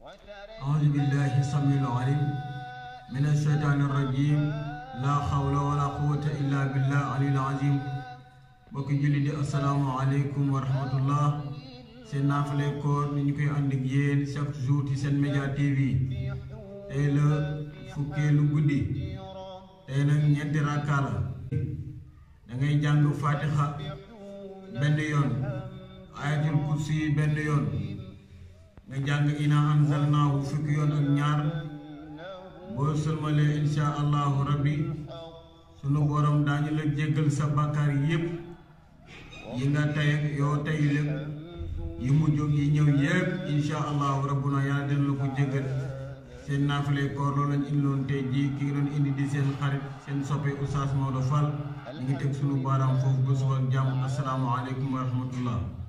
أعوذ بالله السميع العليم من الشيطان الرجيم لا حول ولا قوة إلا بالله العلي العظيم mbokki julli di asalaamaaleykum wa rahmatullah seen naafale koor ni ñu koy ànd ak yéen chaque jour ci seen média TV tey la fukkeelu guddi tey nag ñeenti rakkaa la da ngay jàng fatiha benn yoon ayatul kursi benn yoon nga jàng ina anzalnaahu fukki yoon ak ñaar boo sëlmalee insha allahu rabbi sunu borom daañu la jéggal sa bàkkaar yépp yi nga tey ak yoo tey lépp yi mu jóg yi ñëw yépp insha allahu rabbuna yàlla dina la ko jéggal seen naafale koor loolu lañ indiloon tey jii ki ngi doon indi di seen xarit seen soppe Oustaz Maodo Fall ñu ngi teg sunu baaraam foofu ba suba ak jàmm asalaamaaleykum wa rahmatullah